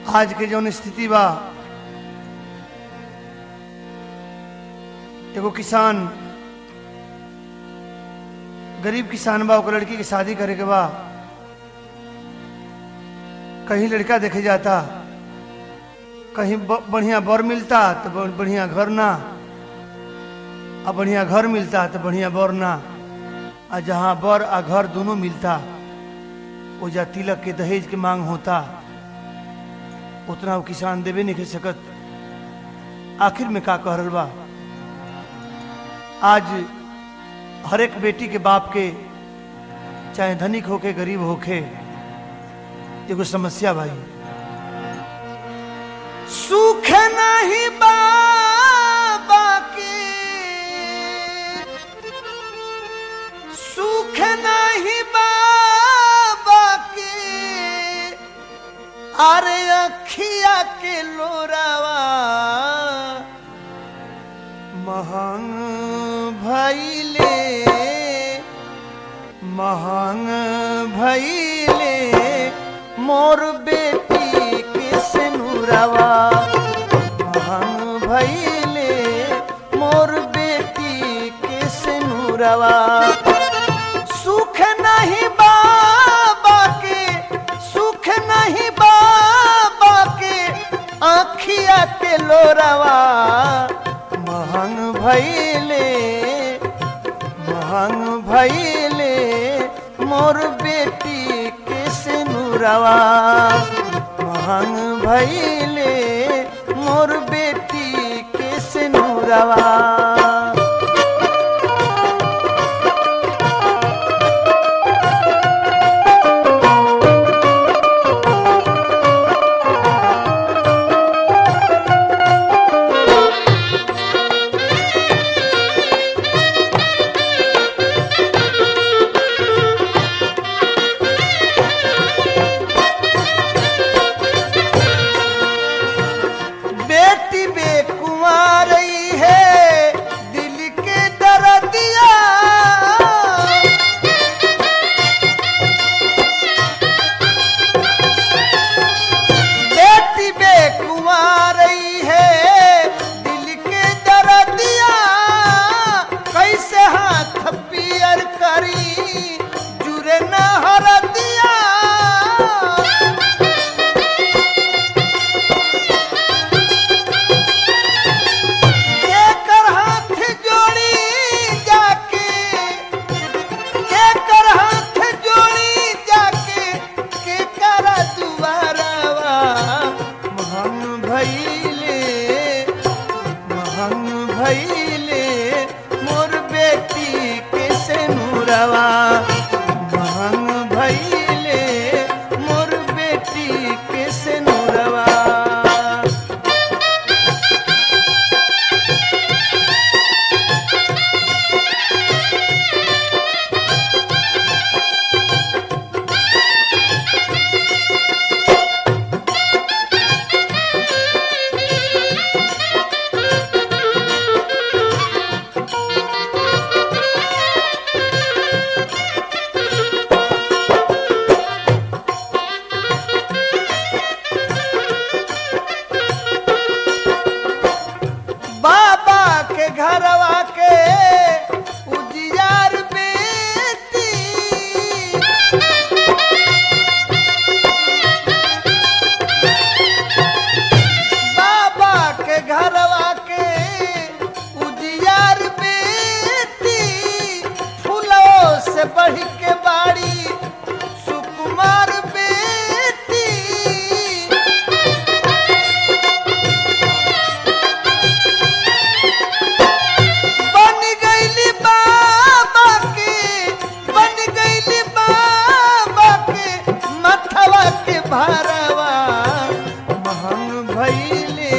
आज के जौन स्थिति बा एगो किसान गरीब किसान बा ओकर लड़की की शादी करे के बा कहीं लड़का देखे जाता कहीं ब- बढ़िया बर मिलता तो ब- बढ़िया घर ना आ बढ़िया घर मिलता तो बढ़िया बर ना आ जहाँ बर आ घर दोनों मिलता वो जा तिलक के दहेज के मांग होता उतना वो किसान देवे नहीं कर सकत आखिर में का कह रहल बा आज हर एक बेटी के बाप के चाहे धनिक होके गरीब होके एगो समस्या भाई सुख नहीं बाबा के सुख नहीं बाबा के अरे अखिया के लोरावा महंग भैले महंग भैले मोर बेटी के सिनुरवा महंग भैले मोर बेटी के सिनुरवा सुख नहीं बाबा के सुख नहीं बाबा के आखिया के लोरवा महंग भैले महंग भैले मोर बेटी के सिनुरवा महंग भैले मोर बेटी के सिनुरवा बेटी बेकुमारई है दिल के दर्दिया बेटी बेकुमारई है दिल के दर्दिया कैसे हाथ पियर करी जुरे न हरदिया केकर हाथ जोड़ी जाके केकर हाथ जोड़ी जाके केकर दुआरवा महंग भैले महंग भैले मोर बेटी के सेनुरवा महंग भैले मोर बेटी के सेनुरवा बाबा के घरवा के उजियार बेटी बाबा के घरवा के उजियार बेटी फूलों से बढ़ के बाड़ी सुकुमार बेटी बन गईली बाबा के बन गईली बाबा के मथवा के भरवा महंग भैले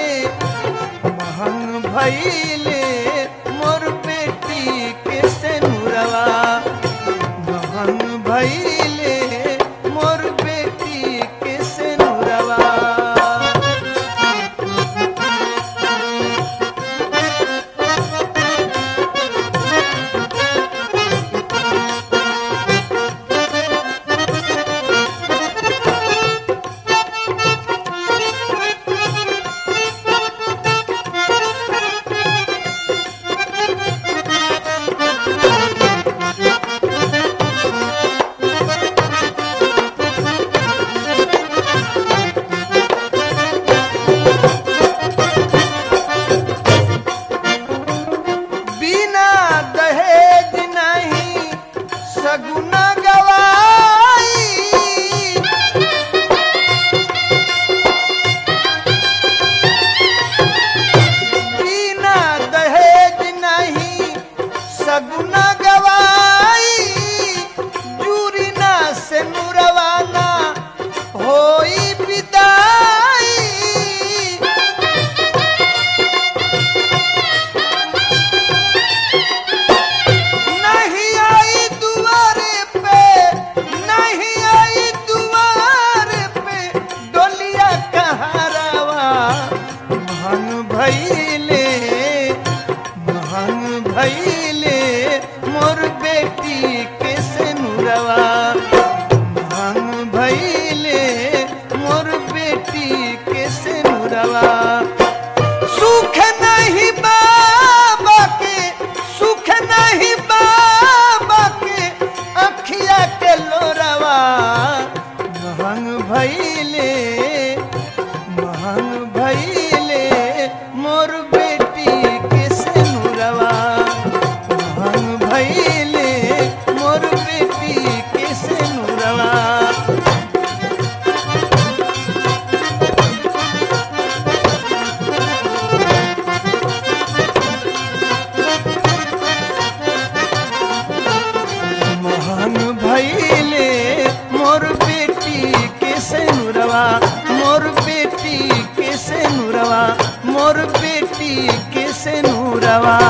महंग भैले मोर बेटी के सेनुरवा महंग भैले मोर बेटी के सेनुरवा भैले मोर बेटी के सिनुरवा सुख नहीं बाबा के सुख नहीं बाबा के अखिया के लोरवा महंग भैले महंग भैले मोर बेटी के सिनुरवा महंग भैले मोर बेटी के सिनुरवा महान भैले मोर बेटी के सेनुरवा मोर बेटी के सेनुरवा मोर बेटी के सेनुरवा